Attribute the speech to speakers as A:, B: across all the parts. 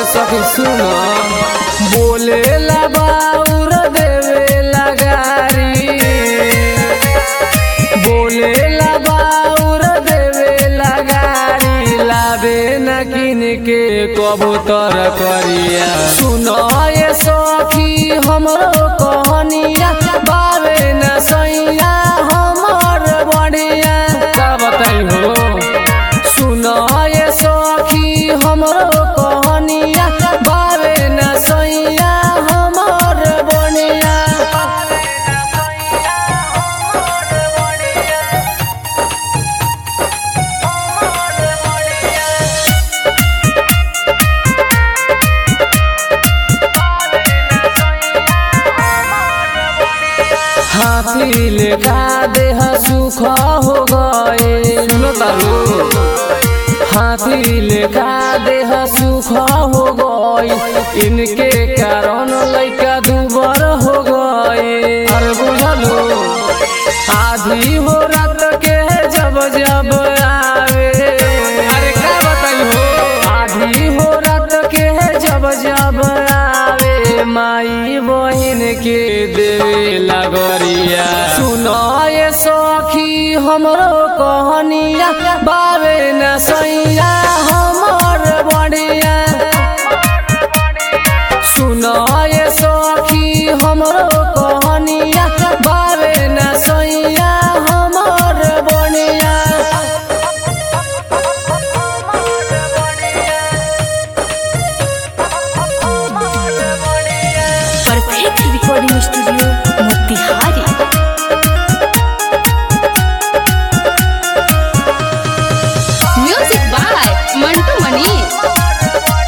A: सखी सुन बोले ला बाउर देवे लगारी बोले ला बाउर देवे लगारी लावे न किन के कबूतर करिया सुन ये सखी हमरो कहनिया बावे न सैया हमर बढ़िया का बताई हो सुन ये सखी हमरो कहनिया बावे न सैया हमर बढ़िया हाथी लेखा देह सुख हो गए सुनो तारू हाथी लेखा देह सुख हो गए इनके कारण लइका दुबर हो गए अरे बुझलो आधी हो रात के जब जब आवे अरे का बताई हो आधी हो रात के जब जब आवे माई बहिन के देवे लगरिया सुनो ये सखी हमरो कहनिया बावे न सैया हमर बढ़िया सुनो ये सखी हमरो कहनिया बावे न सैया हमर बढ़िया
B: perfect recording studio Motihari music by Mantu Mani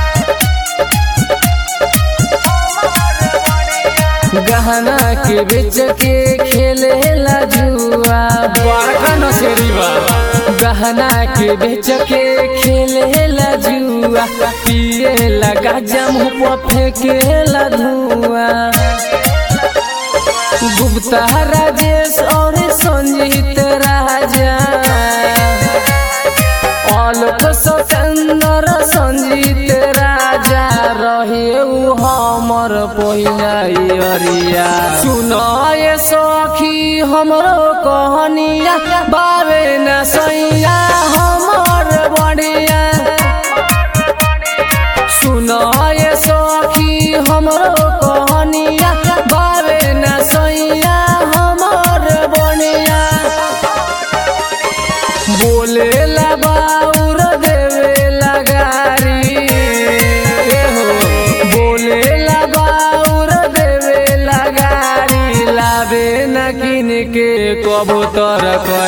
A: गहना के बेच के खेले ला जुआ बड़का नसेरी बा गहना के बेच के खेले ला जुआ पिए ला गाजा मुँह पर फेंके ला धुआं गुप्ता राजेश और संजीत राजा आलोक सतेंद्र संजीत राजा रहे उ हमर पहिया सुनो ये सखी हमरो कहनिया बावे न सैया हमर बढ़िया सुनो ये सखी हमरो कहनिया बावे न सैया हमर बढ़िया बोले ला बाउर देवे लगारी ए हो बोले ला बाउर देवे लगारी लावे न किन के कबूतर कर